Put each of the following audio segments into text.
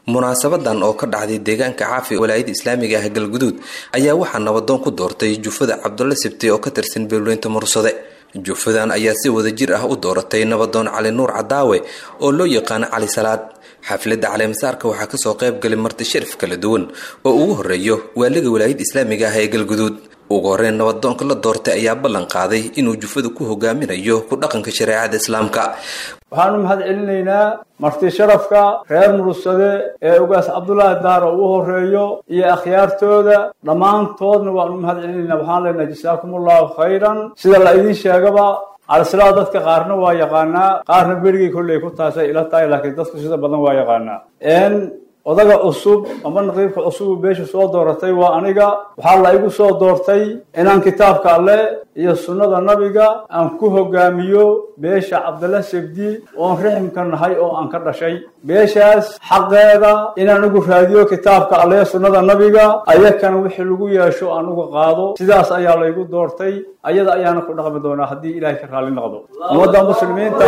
munaasabadan oo ka dhacday deegaanka caafi walaayada islaamiga ah galguduud ayaa waxaa nabadoon ku doortay jufada cabdulla sibti oo ka tirsan beelweynta mursade jufadan ayaa si wadajir ah u dooratay nabadoon cali nuur cadaawe oo loo yaqaano cali salaad xafladda caleemasaarka waxaa kasoo qayb galay marti sharif kala duwan oo ugu horeeyo waaliga walaayada islaamiga ah ee galguduud ugu horeyn nabadoonka la doortay ayaa ballan qaaday inuu jufada ku hogaaminayo ku dhaqanka shareecada islaamka waxaanu mahad celinaynaa marti sharafka reer mursade ee ugaas cabdulaahi daar oo u horeeyo iyo akhyaartooda dhammaantoodna waanu mahad celinaynaa waxaan leenahay jasaakum allahu khayran sida la idiin sheegaba calisalaa dadka qaarna waa yaqaanaa qaarna berigii kolley ku taasay ila tahay laakiin dadku sida badan waa yaqaanaa odaga cusub ama naqiibka cusubu beesha soo dooratay waa aniga waxaa la igu soo doortay inaan kitaabka alle iyo sunnada nabiga aan ku hogaamiyo beesha cabdalla sebdi oon riximka nahay oo aan ka dhashay beeshaas xaqeeda inaan ugu raadiyo kitaabka alle sunnada nabiga ayakana wixii lagu yeesho aan uga qaado sidaas ayaa laygu doortay ayada ayaana ku dhaqmi doonaa haddii ilaahay ka raalli noqdo ummadda muslimiinta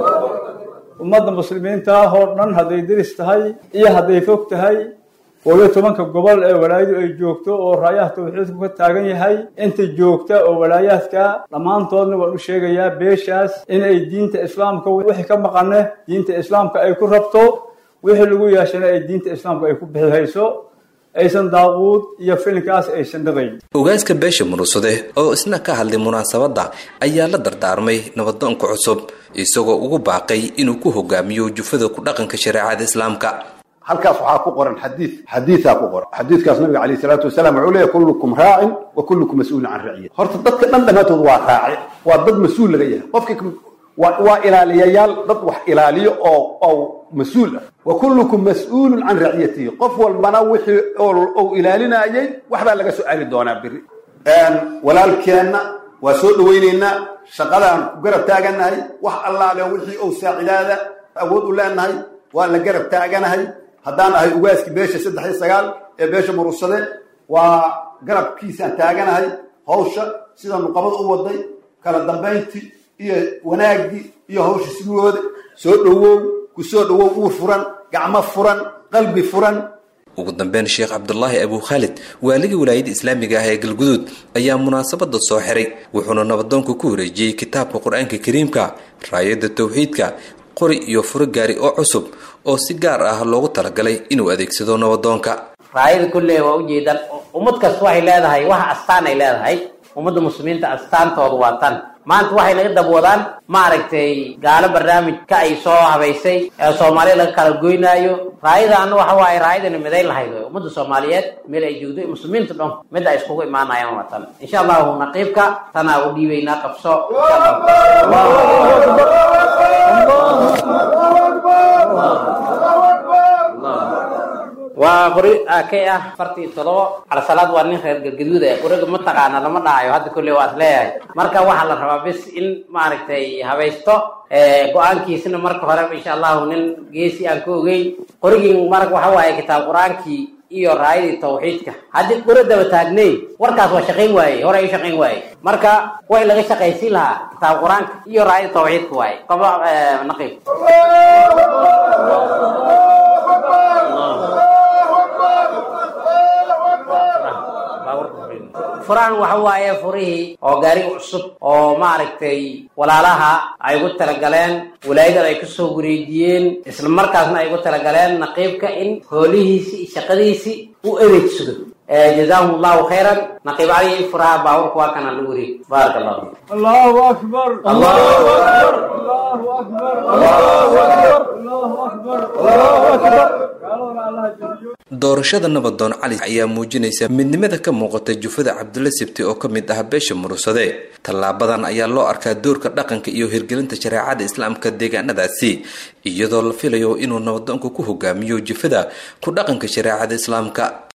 ummadda muslimiinta ah oo dhan hadday deris tahay iyo hadday fog tahay koob iyo tobanka gobol ee walaayadu ay joogto oo raayaha tawxiidku ka taagan yahay inta joogta oo walaayaadka dhammaantoodna waan u sheegayaa beeshaas inay diinta islaamka wixii ka maqane diinta islaamka ay ku rabto wixii lagu yeeshana ay diinta islaamka ay ku bixihayso aysan daaquud iyo filinkaas aysan dhaqayn ogaaska beesha murursade oo isna ka hadlay munaasabadda ayaa la dardaarmay nabadoonka cusub isagoo ugu baaqay inuu ku hogaamiyo jufada ku dhaqanka shareecada islaamka halkaas waxaa ku qoran xadiid xadiidaa ku qoran xadiidkaas nabiga calayhi salaatu wasalaam wuxuu leeyahy kullukum raacin wa kullukum mas-uulin can raciyat horta dadka dhan dhammaantood waa raaci waa dad mas-uul laga yahay qofkii waa ilaaliyayaal dad wax ilaaliyo oo oo mas-uul ah wa kullukum mas-uulun can raciyatihi qof walbana wixii ou ilaalinayay waxbaa laga soo celi doonaa beri walaalkeenna waa soo dhawaynaynaa shaqadaan ku garab taaganahay wax allaale wixii ou saacidaada awood u leenahay waa la garab taaganahay haddaan ahay ugaaskii beesha saddex iyo sagaal ee beesha murursade waa garabkiisaan taaganahay hawsha sida nuqabada u waday kala dambayntii iyo wanaaggii iyo hawsha sidooda soo dhowow ku soo dhowow uur furan gacmo furan qalbi furan ugu dambeyn sheekh cabdulaahi abu khaalid waaligii walaayada islaamiga ah ee galguduud ayaa munaasabada soo xiray wuxuuna nabadoonka ku wareejiyey kitaabka qur-aanka kariimka raayadda tawxiidka qori iyo furo gaari oo cusub oo si gaar ah loogu talagalay inuu adeegsado nabadoonka raayada kulle waa ujeedaan ummad kasta waxay leedahay waxa astaan ay leedahay ummadda muslimiinta astaantoodu waa tan maanta waxay naga dabwadaan maaragtay gaalo barnaamij ka ay soo habaysay ee soomaaliya laga kala goynaayo raayadaana waxa waaye raayadani midayn lahayd wey ummadda soomaaliyeed meel ay joogdo muslimiinta dhan mid ay iskugu imaanayaan waa tan insha allahu naqiibka tanaa u dhiibaynaa qabso waa qori kay ah afartii todobo calasalaad waa nin reer gargaduud e qoriga mataqaana lama dhahayo hadda kolley waa is leeyahay marka waxaa la rabaa bis in maaragtay habaysto go-aankiisna marka horeba insha allahu nin geesi aan ka ogeyn qorigii marka waxa waaye kitaab qur-aankii iyo raayadii tawxiidka haddii qori daba taagnayn warkaas waa shaqayn waaye hore ay shaqayn waaye marka way laga shaqaysiin lahaa kitaab qur-aanka iyo raayadii tawxiidka waaye qaba naqiib furahan waxa waaye furihii oo gaariga cusub oo maaragtay walaalaha ay ugu talagaleen walaayadan ay kusoo wareejiyeen isla markaasna ay ugu talagaleen naqiibka in hoolihiisi iyo shaqadiisii u adeegsado jazaahum allahu khayran naqiib cali furaha baaburka waa kana lagu wareeg baaraka allahu allahu akbar allahu akbar allahu akbar allahu akbar allahu akbar allahu akbar doorashada nabadoon cali ayaa muujinaysa midnimada ka muuqata jufada cabdulla sibti oo ka mid ah beesha murursade tallaabadan ayaa loo arkaa doorka dhaqanka iyo hirgelinta shareecada islaamka deegaanadaasi iyadoo la filayo inuu nabadoonka ku hogaamiyo jufada ku dhaqanka shareecada islaamka